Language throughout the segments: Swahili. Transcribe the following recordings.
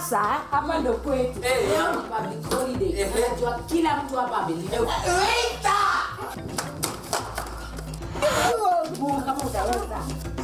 Sasa hapa ndo kwetu. Eh, Leo ya. ni public holiday. Eh, eh. Unajua kila mtu hapa amelipa. Mungu kama utaweza.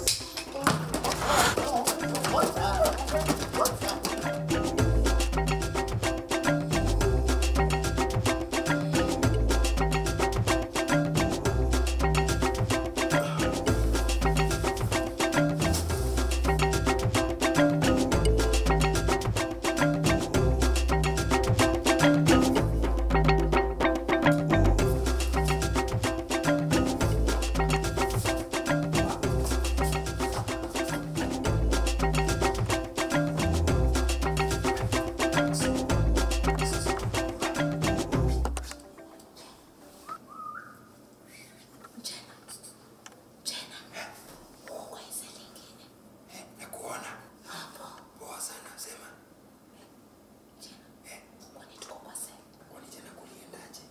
Nakuona. Poa sana sema. Kwani jana kuliendaje?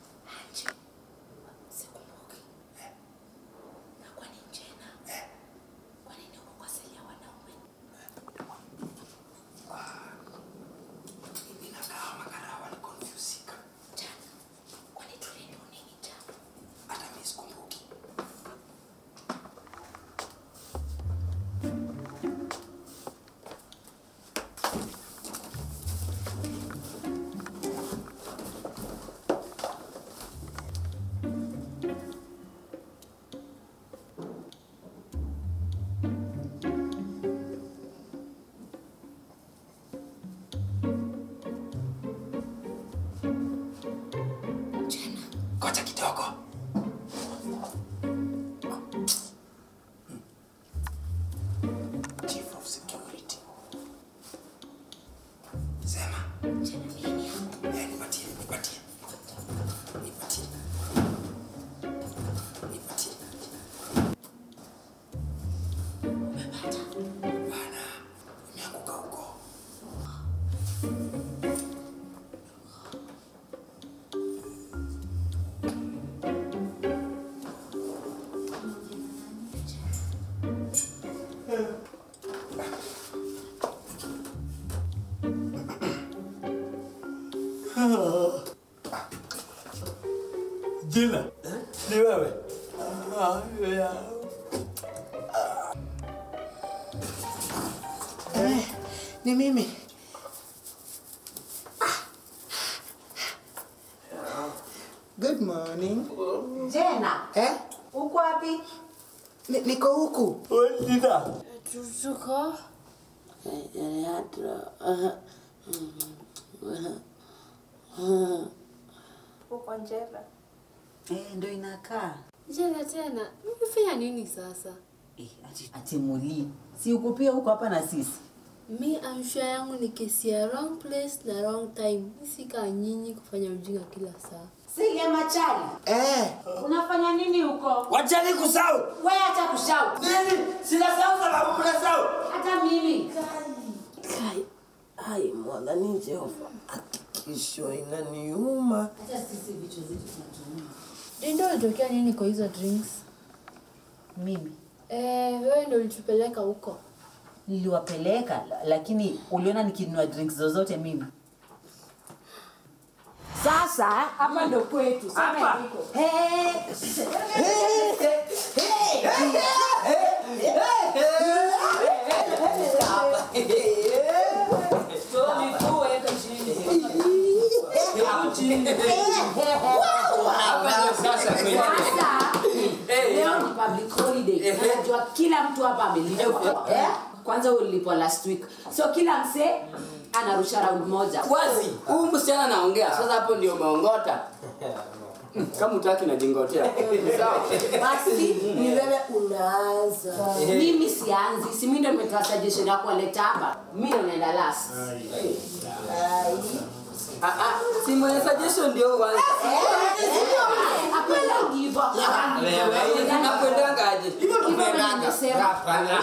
Mimi nakaa makarawa ni confusika. Hata mimi sikumbuki. Ngoja kidogo. Chief of Security. Sema. Eh, nipatie, nipatie. Nipatie. Nipatie. Bana, nimeanguka huko. Jina ni wewe? Eh, ni mimi. Good morning. Jena, Eh? uko wapi? Ni, niko huku. Jina Tuko uko njela Eh, ndo inakaa jana tena, umefanya nini sasa? eh, ati, ati muli si uko pia huko hapa na sisi Mi amsha yangu ni kesi ya wrong place na wrong time. Sika nyinyi kufanya ujinga kila saa. Silia Machali. Eh, Unafanya nini huko? Wachani kusau. Wewe acha kushout. Nini? Sina sau sababu kuna sau. Hata mimi. Kai, hai mwana ni Jehova, hakikisho inaniuma. Hata sisi vichwa zetu tunatumia. Ndio ulitokea nini kwa hizo drinks? mimi Eh, wewe ndio ulitupeleka huko. niliwapeleka la- lakini uliona nikinunua drinks zozote mimi Sasa hapa ndo kwetu. Sema Hapa. iko. Sasa kweli. Sasa Eh, leo ya. ni public holiday. Eh. Unajua kila mtu hapa amelipwa. Eh? Kwanza ulipwa last week. So kila msee anarusha round moja. Wazi, huyu msichana anaongea. Sasa hapo ndio umeongota. Kama utaki najingotea. Sawa. Basi ni wewe unaanza mimi sianzi. Si mimi ndio nimetoa suggestion ya kuwaleta hapa. Mimi ndo naenda last. Ah ah, si mwenye suggestion ndio kwanza. Akwenda hivyo. Nakwendanga aje? Hivyo nimesema.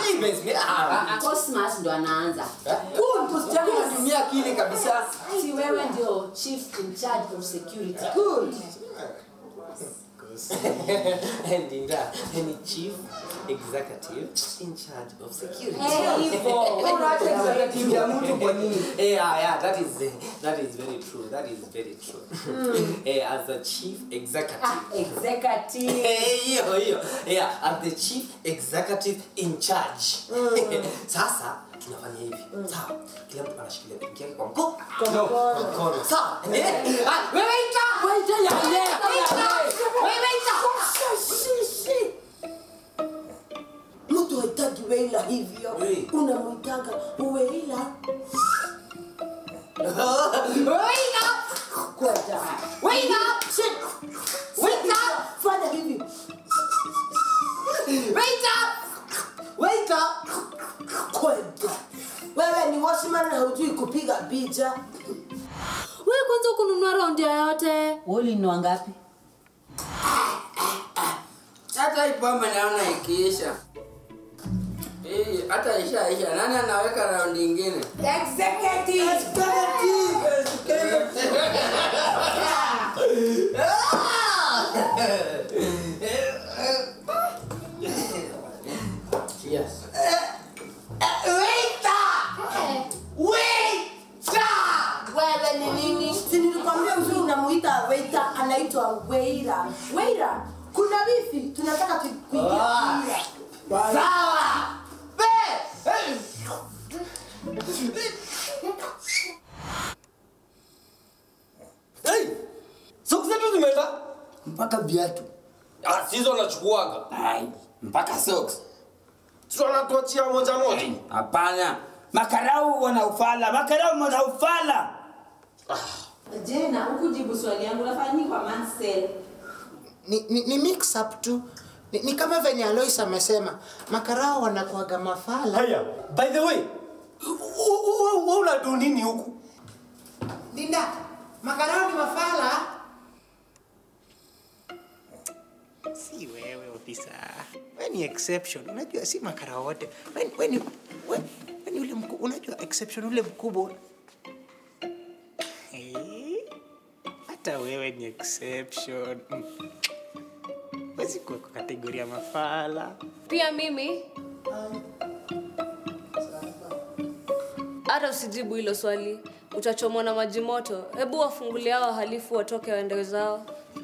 Cosmas ndo anaanza. Huyu msichana anatumia akili kabisa. Si wewe ndio chief in charge of security. Good. and Dinda, any chief executive in charge of security. Unaacha executive ya mtu kwa nini? Yeah, yeah, that is that is very true. That is very true. Eh, as the chief executive. executive Eh, hiyo hiyo. Yeah, as the chief executive in charge. Sasa tunafanya hivi. Sawa. Kila mtu anashikilia pinki yake kwa mkono. Kwa mkono. Sawa. Eh? Ah, wewe ita. Waita ya ye, Wewe ita. Mtu haitaki weila hivyo. Hey. Unamwitaga weila Wewe ita. kwenda. Wewe ita. Shit. Wewe ita. Fanya hivi. Waiter! Waiter! Kwenda. Wewe ni washman na hujui kupiga picha. wewe kwanza kununua raundi yoyote Wewe ulinunua ngapi? hata hii pombe naona ikiisha hii hata ishaisha nani anaweka raundi ingine executive yes Wewe ni nini? Si nilikwambia mzuri unamuita waiter anaitwa weira. Weira, kuna wifi tunataka tu- kuingia. Sawa! Hey! Socks zetu zimeenda? mpaka viatu Ah, sizo nachukuaga. Ai, mpaka socks Sio anatuachia moja moja. hapana makarau wanaufala makarau wanaufala jena hukujibu swali yangu nafanya kwa mansel ni, ni, ni mix up tu ni, ni kama venye Alois amesema makarao wanakuaga mafala Haya, by the way, wewe unadu nini huku? Dinda, makarao ni mafala si wewe ofisa we ni exception unajua si makarao wote we, we, ni, we, we ni ule mku, unajua exception ule mkubwa Eh, hata wewe ni exception Mm. wezi kuwa kwa kategoria mafala pia mimi hata usijibu hilo swali utachomwa na maji moto hebu wafungulia hao wahalifu watoke waende zao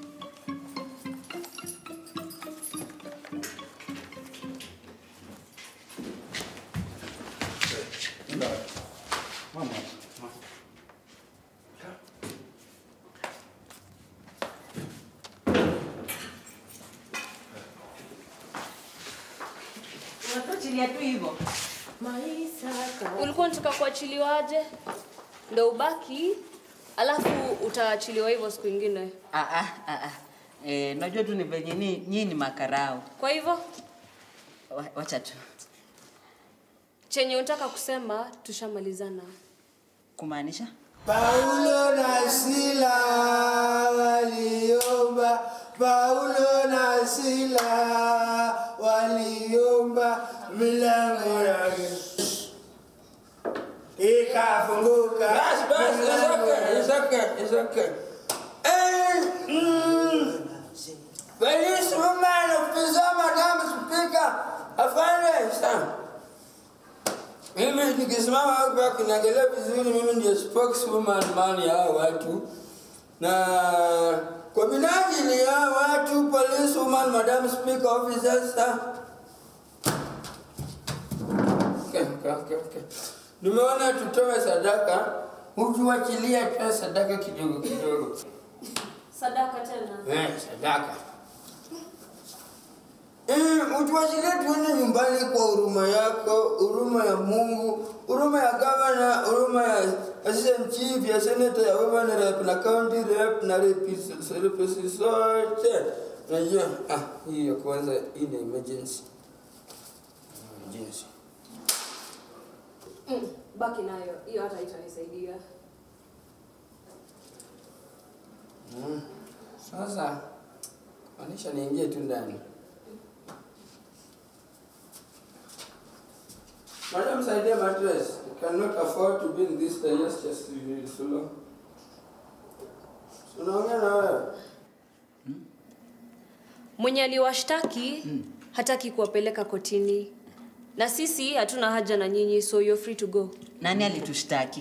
Unatuachilia tu hivyo. ulikuwa unataka kuachiliwaje ndo ubaki alafu utaachiliwa hivyo siku ingine Ah, ah, ah, ah. Eh, najua tu ni venye ni nyinyi ni makarao. kwa hivyo Wa- Wacha tu. chenye unataka kusema tushamalizana Kumaanisha? Paulo na Sila waliomba, Paulo na Sila waliomba, milango ya ikafunguka. Bas, bas, it's okay, it's okay, it's okay. Eh, mm, Police woman, officer, madam speaker, afande sana. Mimi nikisimama hapa kinaangalia vizuri, mimi ndio spokeswoman man ya hao watu, na kwa minajili ya hao watu, police woman, madam speaker, officer, sir. Okay, okay, okay, okay. Nimeona tutoe sadaka, utuachilie tu sadaka kidogo kidogo. sadaka tena Eh, sadaka. Eh, utuachilie tuende nyumbani kwa huruma yako, huruma ya Mungu, huruma ya gavana, huruma ya assistant chief, ya senator, ya women rep na county rep na repisi repisi zote. Unajua, ah, hii ya kwanza hii ni emergency. Emergency. mm, baki nayo hiyo hata itanisaidia Mm. Sasa maanisha niingie tu ndani. Madam saidia mattress. You cannot afford to be in this disastrous so long. So, Unaongea na wewe? mwenye aliwashtaki hataki kuwapeleka kotini na sisi hatuna haja na nyinyi so you're free to go nani alitushtaki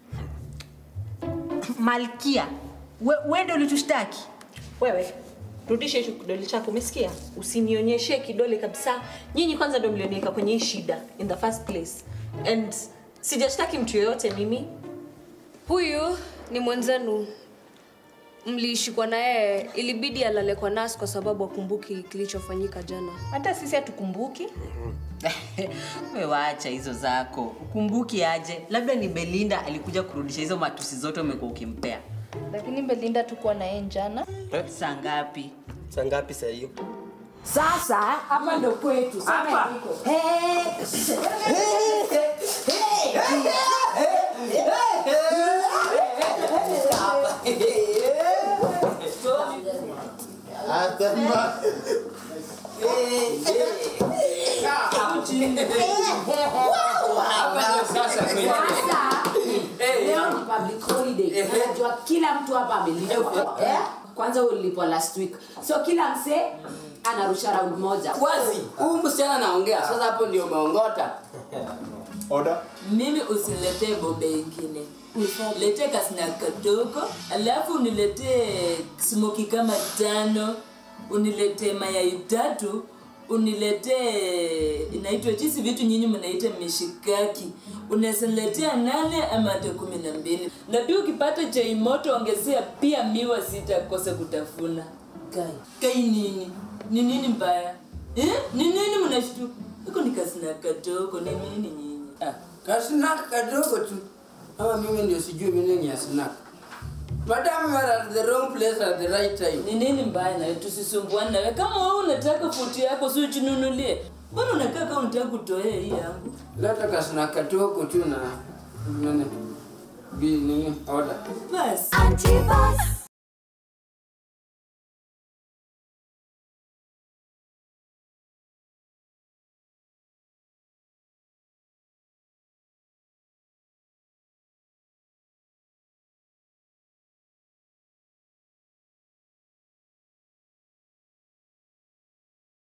malkia we, we ndo ulitushtaki wewe rudisha hicho kidole chako umesikia usinionyeshe kidole kabisa nyinyi kwanza ndo mlioniweka kwenye hii shida in the first place and sijashtaki mtu yoyote mimi huyu ni mwenzenu mliishikwa na yeye ilibidi alale kwa nas kwa sababu akumbuki kilichofanyika jana hata sisi hatukumbuki we waacha hizo zako ukumbuki aje labda ni belinda alikuja kurudisha hizo matusi zote umekuwa ukimpea lakini belinda tukuwa na yeye njana saa ngapi saa ngapi saa hiyo sasa hapa ndo kwetu Sema Hapa. iko. Hey. Sasa kwenye- Sasa leo ni public holiday. Unajua kila mtu hapa amelipwa. Eh? Kwanza ulipwa last week. So kila msee anarusha round moja. wazi huyu msichana anaongea sasa hapo ndio umeongota Order. mimi usiniletee bobe ingine lete kasna kadogo alafu uniletee smoki kama tano uniletee mayai tatu uniletee inaitwa chisi vitu nyinyi mnaita mishikaki unasiniletea nane ama hata kumi na mbili na pia ukipata chai moto ongezea pia miwa sitakosa kutafuna kai kai nini ni nini mbaya eh? ni nini mnashtu iko ni kasina kadogo ni nini nyinyi Ah, kasnak kadogo tu ama mimi ndio sijui meaning ya snack madam you are at the wrong place at the right time ni nini mbaya nawe tusisumbuane nawe kama wewe unataka futi yako si ujinunulie mbona unakaa kama unataka kutoea hii yangu leta kasnak kadogo tu na nini bi nini order basi Antipas.